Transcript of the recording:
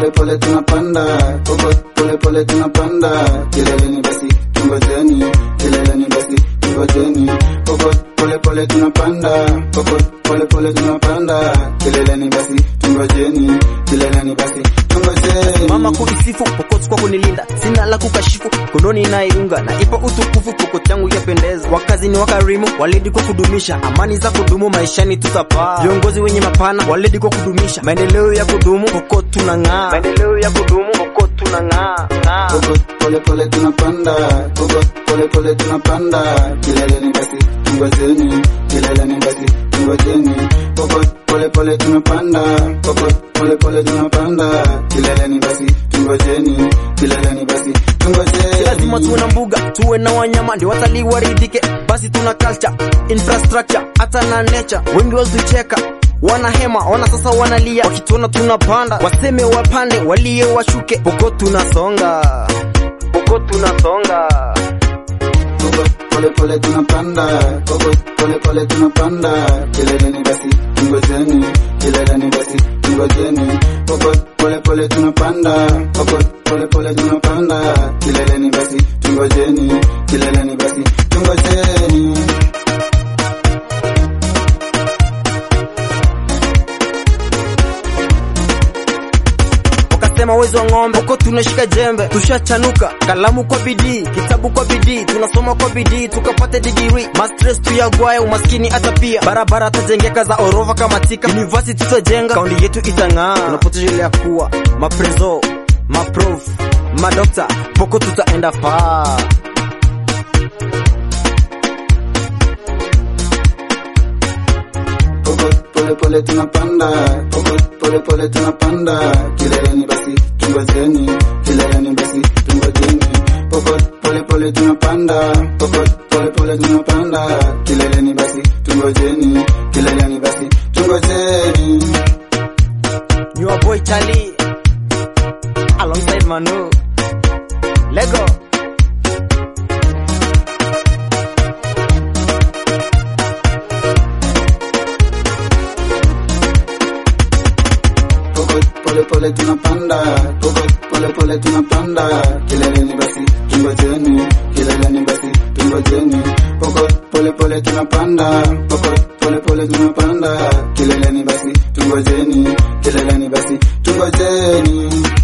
pole pole tunapanda kokot pole pole tunapanda kileleni basi tungojeni kileleni basi tungojeni kokot pole pole tunapanda kokot pole pole tunapanda kileleni basi tungojeni kileleni basi tungojeni mama kuisifu pokot kwa kunilinda sina la kukashifu kononi naiunga na ipo utukufu pokot yangu yapendeza wakazi ni wakarimu waledi kwa kudumisha amani za kudumu maishani tutapaa viongozi wenye mapana waledi kwa kudumisha maendeleo ya kudumu pokot tunang'aa maendeleo ya kudumu pokot tunang'aa ng'aa. kokot pole pole tunapanda kokot pole pole tunapanda kileleni basi tungojeni kileleni basi tungojeni kokot pole pole tunapanda kokot pole pole tunapanda kileleni basi tungojeni kileleni basi Si lazima tuwe tungojeni na mbuga tuwe na wanyama ndio watalii waridhike basi tuna culture infrastructure hata na nature wengi wazucheka wana hema ona sasa wanalia wakituona tunapanda waseme wapande walie washuke poko tunasonga poko tunasonga kokot pole pole tunapanda kokot pole pole tunapanda kileleni basi tungojeni kileleni basi tungojeni kokot pole pole tunapanda kokot pole pole tunapanda kileleni basi tungojeni kileleni basi tungojeni wakasema wezi wa ng'ombe uko tunashika jembe tushachanuka kalamu kwa bidii kitabu kwa bidii tunasoma kwa bidii tukapate digiri mastres tuyagwaye umaskini hata pia barabara tajengeka za orova kama tika university tutajenga kaundi yetu itang'aa tunapotelea kuwa maprezo maprof madokta poko tutaenda faa kokot pole pole tunapanda kokot pole pole tunapanda kileleni basi tungojeni kileleni basi tungojeni kokot pole pole tunapanda kokot pole pole tunapanda kileleni basi tungojeni kileleni basi tungojeni your boy Charlie alongside Manu Lego kokot pole pole tunapanda kokot pole pole tunapanda kileleni basi tungojeni kileleni basi tungojeni kokot pole pole tunapanda kokot pole pole tunapanda kileleni basi tungojeni kileleni basi tungojeni